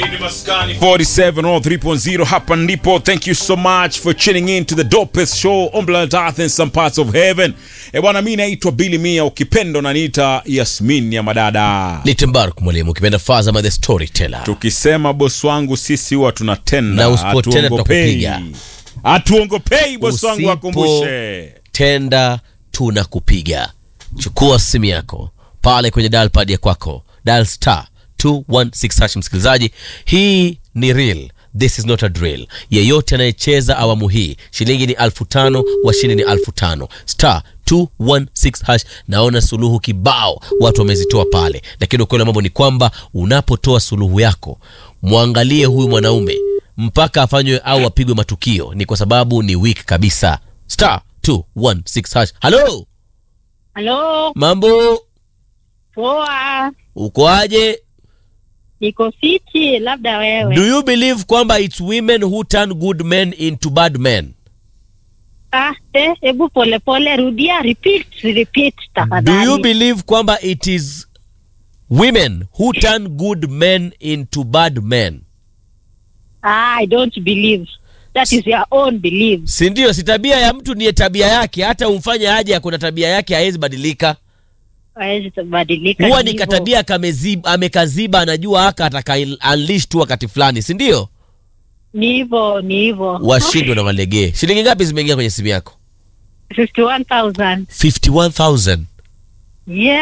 ni maskani 47 or 3.0 hapa ndipo thank you so much for tuning in to the dopest show on planet earth and some parts of heaven e bwana mi naitwa bili mia ukipendo naniita yasmin ya madada Litembark mwalimu ukipenda Fazama the storyteller. tukisema bosi wangu sisi huwa tunatenda Na usipotenda hatuongopei. tutakupiga. hatuongopei bosi wangu Usipo- akumbushe Tenda tunakupiga. Chukua simu yako pale kwenye dial pad ya kwako, dial star 216 hash. Msikilizaji, hii ni real This is not a drill. Yeyote anayecheza awamu hii, shilingi ni alfu tano, washindi ni alfu tano. Star 216 hash. Naona suluhu kibao watu wamezitoa pale, lakini ukweli wa mambo ni kwamba unapotoa suluhu yako, mwangalie huyu mwanaume mpaka afanywe au apigwe matukio, ni kwa sababu ni weak kabisa. Star 216 hash. Halo, Halo, mambo, poa. ukoaje? Niko fiti, labda wewe. Do you believe kwamba it's women who turn good men into bad men? Ah, eh, hebu pole pole, rudia, repeat, repeat Do tafadhali. you believe kwamba it is women who turn good men into bad men? Ah, I don't believe. That is your own belief. Si ndio? Si tabia ya mtu ni tabia yake, hata umfanye aje, kuna tabia yake haiwezi badilika. Hawezi kubadilika. Huwa ni hivyo. katabia kameziba, amekaziba, anajua haka ataka unleash tu wakati fulani, si ndio? Ni hivyo, ni hivyo. Washindwe na walegee. Shilingi ngapi zimeingia kwenye simu yako? 51,000. 51000 Yeah.